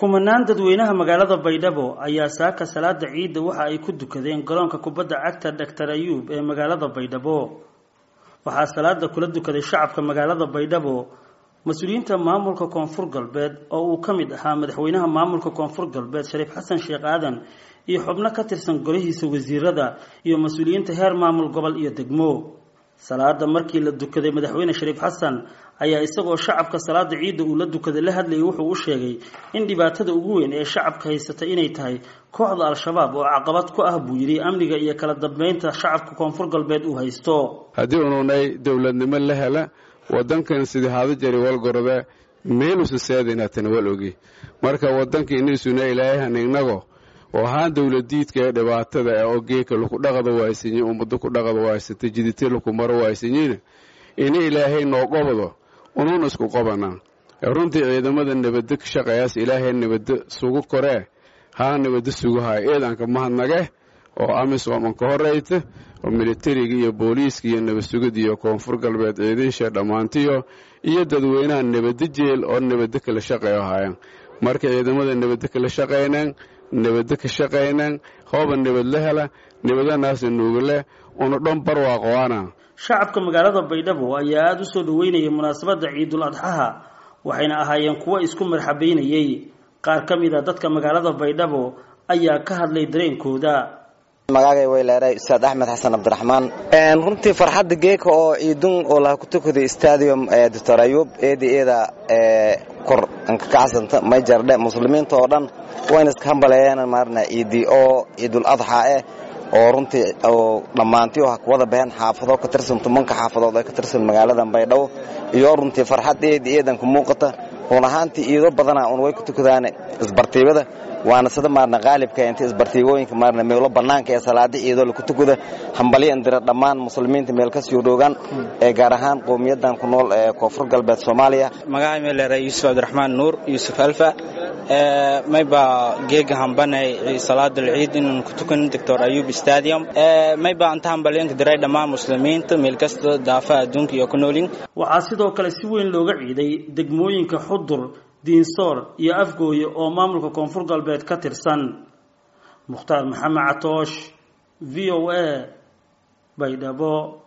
kumanaan dadweynaha magaalada baydhabo ayaa saaka salaada ciidda waxa ay ku dukadeen garoonka kubadda cagta doctor ayuub ee magaalada baydhabo waxaa salaada kula dukaday shacabka magaalada baydhabo mas-uuliyiinta maamulka koonfur galbeed oo uu ka mid ahaa madaxweynaha maamulka koonfur galbeed shariif xasan sheekh aadan iyo xubno ka tirsan golihiisa wasiirada iyo mas-uuliyiinta heer maamul gobol iyo degmo salaada markii la dukaday madaxweyne shariif xasan ayaa isagoo shacabka salaada ciidda uu la dukaday la hadlayay wuxuu u sheegay in dhibaatada ugu weyn ee shacabka haysata inay tahay kooxda al-shabaab oo caqabad ku ah buu yidhi amniga iyo kala dambeynta shacabka koonfur galbeed uu haysto haddii ununay dowladnimo la hela wadankan sidii hada jari walgorode meelusa seedinatana wal ogi marka wadanka inisuna ilaahan ignago oo ahaan dowladiidka ee dhibaatada ee ogeeka laku dhaqada waaysanyi ummado ku dhaqada waaysata jidite laku maro waaysanyiina ini ilaahay noo qobado unuun isku qobanaa runtii ciidamada nabaddo ka shaqeeyaas ilaahay nabaddo sugu koree haa nabaddo suguhaya eedanka mahadnage oo amisom an ka horeyta oo militariga iyo booliiska iyo nabadsugid iyo koonfur galbeed ciidiisha dhammaantiyo iyo dadweynaha nabaddo jeel oo nabaddo kala shaqeeyo hayaan marka ciidamada nabaddo kala shaqaynaan nabaddo ka shaqaynaan hooba nabad la hela nabadanaasa nuugale una dhan barwaaqoana shacabka magaalada baydhabo ayaa aada u soo dhaweynayay munaasabadda ciidul adxaha waxayna ahaayeen kuwo isku marxabeynayey qaar ka mid a dadka magaalada baydhabo ayaa ka hadlay dareenkooda magaagay way leedahay ustaad axmed xasan cabdiraxmaan runtii farxadda geeka oo ciidun oo laha ku tukaday stadium doctor ayuub eeda eeda kor ankakacsanta may jardhe muslimiinta oo dhan wayna iska hambaleeyeen maarna ciidii oo ciidul adxa eh oo runtii oo dhammaantii oo wada baheen xaafado ka tirsan tumanka xaafadood ee ka tirsan magaalada baydhabo iyo runtii farxad eeda eedan ku muuqata run ahaantii iido badana un way ku tukadaan isbartiibada waana sida maarna qaalibka inta isbartiibooyinka maarna meelo bannaanka ee salaada ciidoo laku tukada hambalyo indira dhammaan muslimiinta meel ka sii dhoogaan ee gaar ahaan qowmiyadan ku nool ee koonfur galbeed soomaaliya magaca meelera yuusuf cabdiraxmaan nuur yuusuf alfa mayba geega hambanay salaadal ciid inaan ku tukan doctor ayub stadium mayba anta hambalyoonka diray dhammaan muslimiinta meel kasta daafaha adduunka iyo ku noolin waxaa sidoo kale si weyn looga ciiday degmooyinka xudur diinsoor iyo afgooye oo maamulka koonfur galbeed ka tirsan mukhtaar maxamed catoosh v o a baydhabo